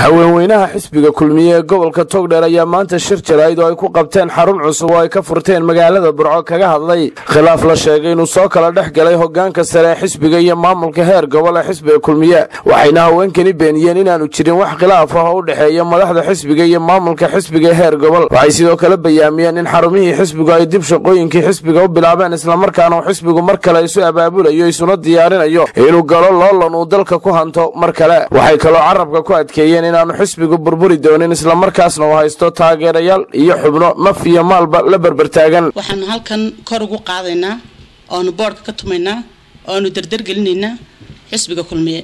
haweenweynaha xisbiga kulmiye ee gobolka togdheer ayaa maanta shir jaraa'id oo ay ku qabteen xarun cusub oo ay ka furteen magaalada burco kaga hadlay khilaaf la sheegay inuu soo kala dhex galay hogaanka sare ee xisbiga iyo maamulka heer gobol ee xisbiga kulmiye waxayna haweenkani beeniyeen inaanu jirin wax khilaaf ah oo u dhexeeya madaxda xisbiga iyo maamulka xisbiga heer gobol waxay sidoo kale bayaamiyeen in xarumihii xisbigu ay dib shaqooyinkii xisbiga u bilaabeen islamarkaana uu xisbigu mar kale isu abaabulayo isuna diyaarinayo inuu galo loolan uu dalka ku hanto mar kale waxay kaloo carabka ku adkeeyeen inaanu xisbigu burburi doonin islamarkaasna uu haysto taageerayaal iyo xubno naf iyo maalba la berbertaagan waxaanu halkan kor ugu qaadaynaa oanu boodhka ka tumaynaa oanu dardargelinaynaa xisbiga kulmiye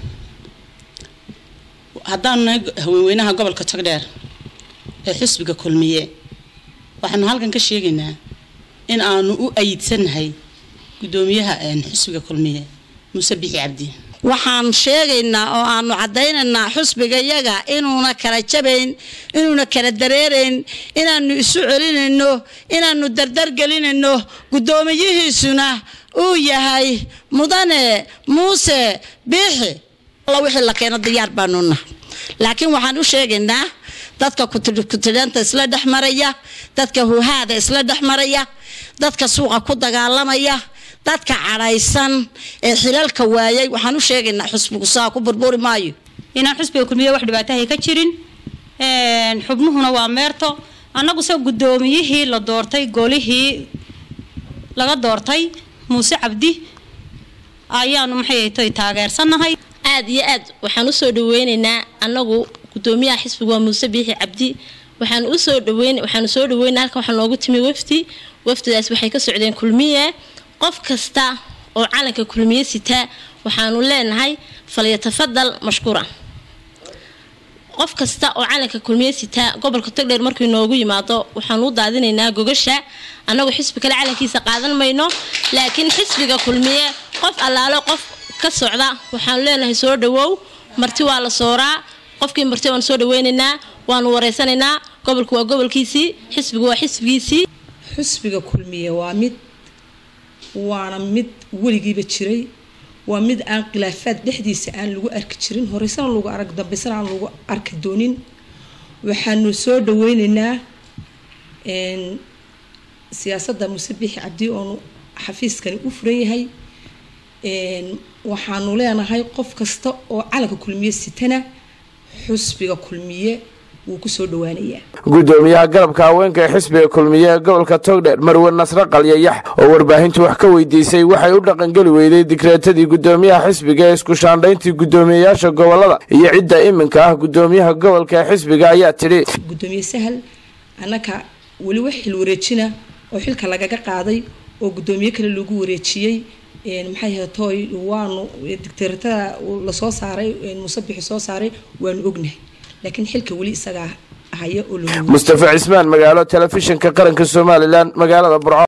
haddaanu nahay haweenweynaha gobolka togdheer ee xisbiga kulmiye waxaanu halkan ka sheegaynaa in aanu u ayidsannahay guddoomiyaha xisbiga kulmiye muuse bixi cabdi waxaan sheegaynaa oo aanu caddaynaynaa xusbiga yaga inuuna kala jabayn inuuna kala dareerayn inaanu isu celinayno inaanu dardargelinayno guddoomiyihiisuna uu yahay mudane muuse biixi alla wixii la keeno diyaar baanuna laakiin waxaan u sheegaynaa dadka kutidhanta isla dhex maraya dadka huhaada isla dhex maraya dadka suuqa ku dagaalamaya dadka cadhaysan ee xilalka waayay waxaan u sheegaynaa xusbigu saa ku burburi maayo inaan xusbiga kulmiye wax dhibaatahay ka jirin xubnuhuna waa meerto annaguse guddoomiyihii la doortay golihii laga doortay muuse cabdi ayaanu maxay tay taageersannahay aada iyo aad waxaan usoo dhaweyneynaa annagu guddoomiyaha xisbiga waa muuse biixi cabdi waxaan usoo dhaweyn waxaanu soo dhaweynaa halkan waxaa noogu timi wafdi wafdidaas waxay ka socdeen kulmiye qof kasta oo calanka kulmiye sitaa waxaanu leenahay falyatafadal mashkuura qof kasta oo calanka kulmiye sitaa gobolka togdheer markuu noogu yimaado waxaanu u daadinaynaa gogasha annagu xisbi kale calankiisa qaadan mayno laakiin xisbiga kulmiye qof allaalo qof ka socda waxaanu leenahay soo dhawow marti waa la sooraa qofkii marti waanu soo dhaweynaynaa waanu wareysanaynaa gobolku waa gobolkiisii xisbigu waa xisbigiisii xisbiga kulmiye waa mid waana mid weligiiba jiray waa mid aan khilaafaad dhexdiisa aan lagu arki jirin horeysana lagu arag dambeysana aan lagu arki doonin waxaanu soo dhaweyneynaa siyaasadda muuse biixi cabdi oonu xafiiskani u furan yahay waxaanu leenahay qof kasta oo calanka kulmiye sitana xusbiga kulmiye wuu kusoo dhawaanayaa guddoomiyaha garabka haweenka ee xisbiga kulmiye ee gobolka togdheer marwe nasre qalyayax oo warbaahintu wax ka weydiisay waxay u dhaqangeli weyday dikreetadii guddoomiyaha xisbiga ee isku shaandhayntii guddoomiyeyaasha gobolada iyo cidda iminka ah guddoomiyaha gobolka ee xisbiga ayaa tidhi guddoomiye sahal annaka weli wax xil wareejina oo xilka lagaga qaaday oo guddoomiye kale lagu wareejiyey maxay hatoy waanu dictaaratada lasoo saaray musabixi soo saaray waanu ognahay laakiin xilka weli isagaa haya oo mustafa cismaan magaalo telefishinka qaranka somalilan magaalada burco